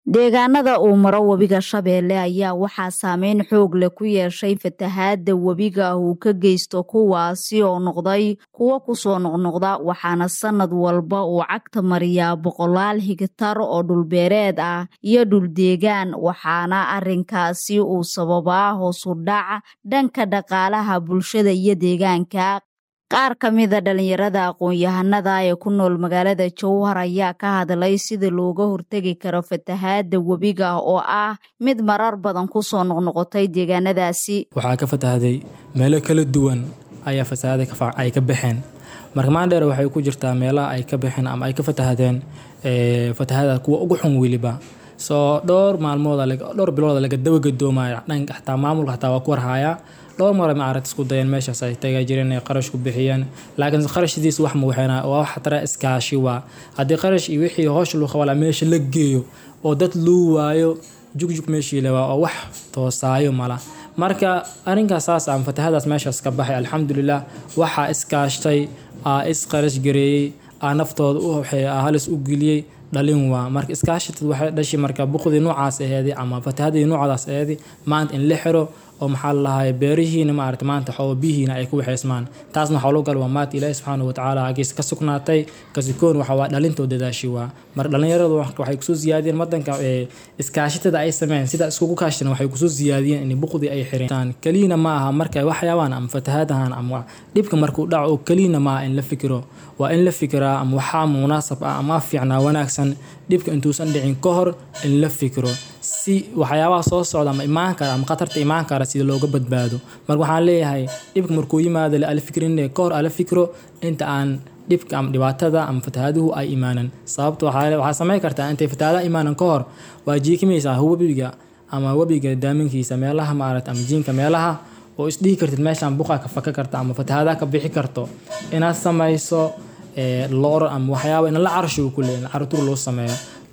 deegaanada uu maro webiga shabeelle ayaa waxaa saameyn xoog leh ku yeeshay fatahaada webiga uu ka geysto kuwaasi oo noqday kuwo kusoo noqnoqda waxaana sanad walba uu cagta mariyaa boqolaal higtar oo dhulbeereed ah iyo dhuldeegaan waxaana arinkaasi uu sababaa hoosu dhac dhanka dhaqaalaha bulshada iyo deegaanka qaar ka mida dhalinyarada aqoon-yahanada ee ku nool magaalada jowhar ayaa ka hadlay sida looga hortegi karo fatahaada webiga oo ah mid marar badan kusoo noqnoqotay deegaanadaasi waxaa ka fatahday meelo kala duwan ayaa fasahaada ay ka baxeen marka maandheer waxay ku jirtaa meelaha ay ka baxeen ama ay ka fatahdeen fatahada kuwa ugu xun weliba soo dhowr maalmood dhowr bilooda laga dabagadoomayo dhanka xataa maamulka xataa waa ku warhayaa dhowr mara maaragt isku dayeen meeshaas ay taga jireen ay qarash ku bixiyeen laakiin qarashdiis wax muuxeena waa wax tara iskaashi waa haddii qarash iyo wixii hoosh luu qabala meesha la geeyo oo dad luu waayo jugjug meeshii le waa oo wax toosaayo mala marka arrinkaas saas aan fatahadaas meeshaas ka baxay alxamdulilah waxaa iskaashtay aa isqarash gareeyey aa naftooda u halis u geliyey dhalin waa marka iskaashatad waxay dhashay marka buqdii noocaas aheedi ama fatahadii noocdaas aheedi maanta in la xiro oo maxaa lalahay beerihiina maarata maanta xoo biyihiina ay ku waxaysmaan taasna waxaa loo gal waa maanta ilaahi subxaana watacaala agiis ka sugnaatay kasikoon waxa waa dhalintoo dadaashi waa marka dhalinyaradu waxay kusoo siyaadiyeen wadanka iskaashatada ay sameeyeen sida iskugu kaashteen waxay kusoo siyaadiyeen in buqdii ay xireen keliyana ma aha marka waxyaabaan ama fatahadahan ama dhibka markuu dhaco oo keliyana ma aha in la fikiro waa in la fikiraa ama waxaa munaasab ah ama fiicnaa wanaagsan dhibka intuusan dhicin ka hor in la fikiro si waxyaabaha soo socda ama imaan kara ama khatarta imaan kara sida looga badbaado marka waxaan leeyahay dhibka markuu yimaado ala fikrin ka hor ala fikro inta aan dhibka ama dhibaatada ama fatahaaduhu ay imaanan sababta waxaa samayn kartaa intay fatahaadaha imaanan ka hor waa jiikimaysaa webiga ama webiga daaminkiisa meelaha maarata ama jiinka meelaha oo isdhihi kartid meeshaan buqa ka faka karta ama fatahaadaha ka bixi karto inaad samayso loor ama waxyaaba in la carsho ku leeyahay cartur loo sameeyo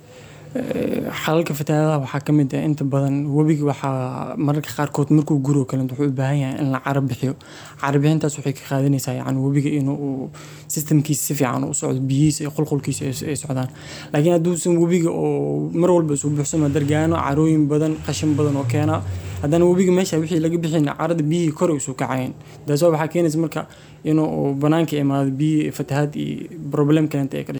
xalalka fatahaadaha waxaa ka mid ah inta badan webiga waxaa mararka qaarkood markuu guro kale wuxuu u baahan yahay in la cara bixiyo cara bixintaas waxay ka qaadanaysaa yani webiga inuu systemkiisa si fiican u socdo biyihiisa iyo qulqulkiisa ay socdaan laakiin hadduusan webiga oo mar walba isu buuxsamo dargaano carooyin badan qashin badan oo keena haddana webiga meesha wixii laga bixin carada biyihii kore isu kacayn taasoo waxaa keenaysa marka inuu banaanka imaado biyi fatahaad iyo problem kalenta